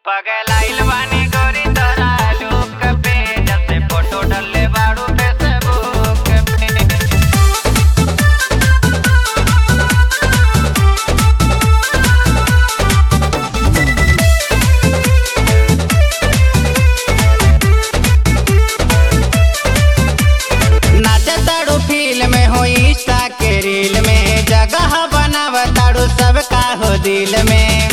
पगलाइल बानी गोरी तोरा लुक पे जब से फोटो डलले बाड़ू फेसबुक पे नाचताड़ू फिल्म में हो इंस्टा के रील में जगह बनावताड़ू सबका हो दिल में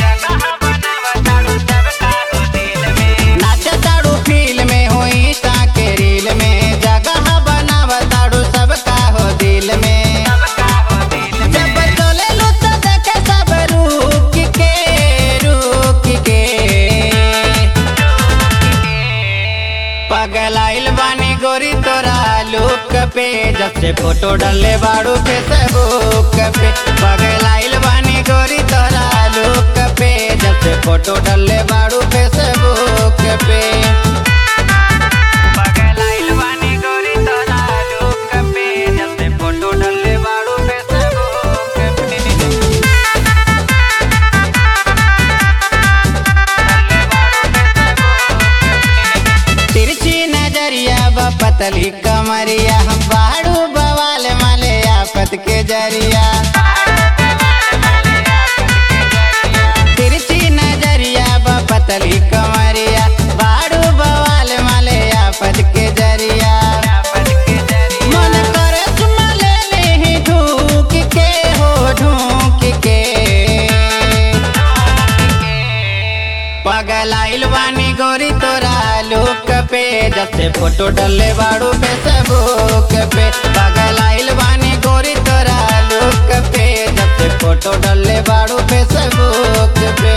नाचताड़ू फिल्म में हो इंस्टा के रील में जगह बनावताड़ू सबका हो दिल में जब चलेलू तो देखे सब रुक के रुक के पगलाइल बानी गोरी तोरा लुक पे जब से फोटो डले बाड़ू फेसबुक पे पगलाइल बानी गोरी तोरा लुक पे जब से फोटो डले बाड़ू फेसबुक पे पगलाइल बानी गोरी तोरा लुक पे जब से फोटो डले बाड़ू फेसबुक पे तिरछी नजरिया ब पतली कमरिया हम बाड़ू बवाल माले आफत के जरिया तिरछी नजरिया ब पतली कमरिया बाड़ू बवाल माले आफत के जरिया मन करे चुमा ले ले ढूक के हो ढूक के पगलाइल बानी गोरी तोरा लुक पे जब से फोटो डले बाड़ू फेसबुक पे पगलाइल बानी गोरी तोरा लुक पे जब से फोटो डले बाड़ू फेसबुक पे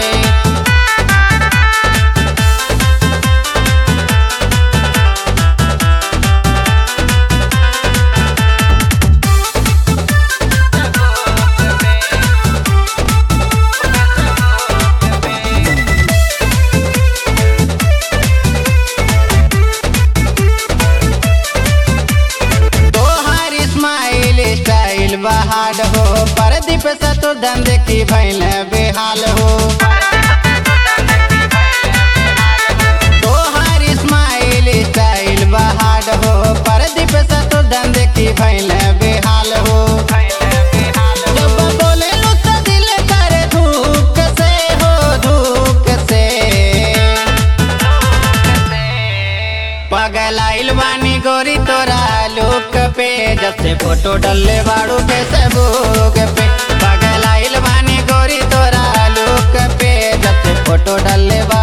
तोहार स्माइल स्टाइल बहार हो परदीप सतुर्धन देखी भैल बेहाल हो तोहार स्माइल स्टाइल बहार हो परदीप सतुर्धन देखी भैल बेहाल हो जब बोले लो तो दिल करे धूक से हो धूक से पगलाइल बानी गोरी तोरा लुक पे जब से फोटो डलले बाड़ू फेसबुक पे पगलाइल बानी गोरी तोरा लुक पे जब से फोटो डलले बाड़ू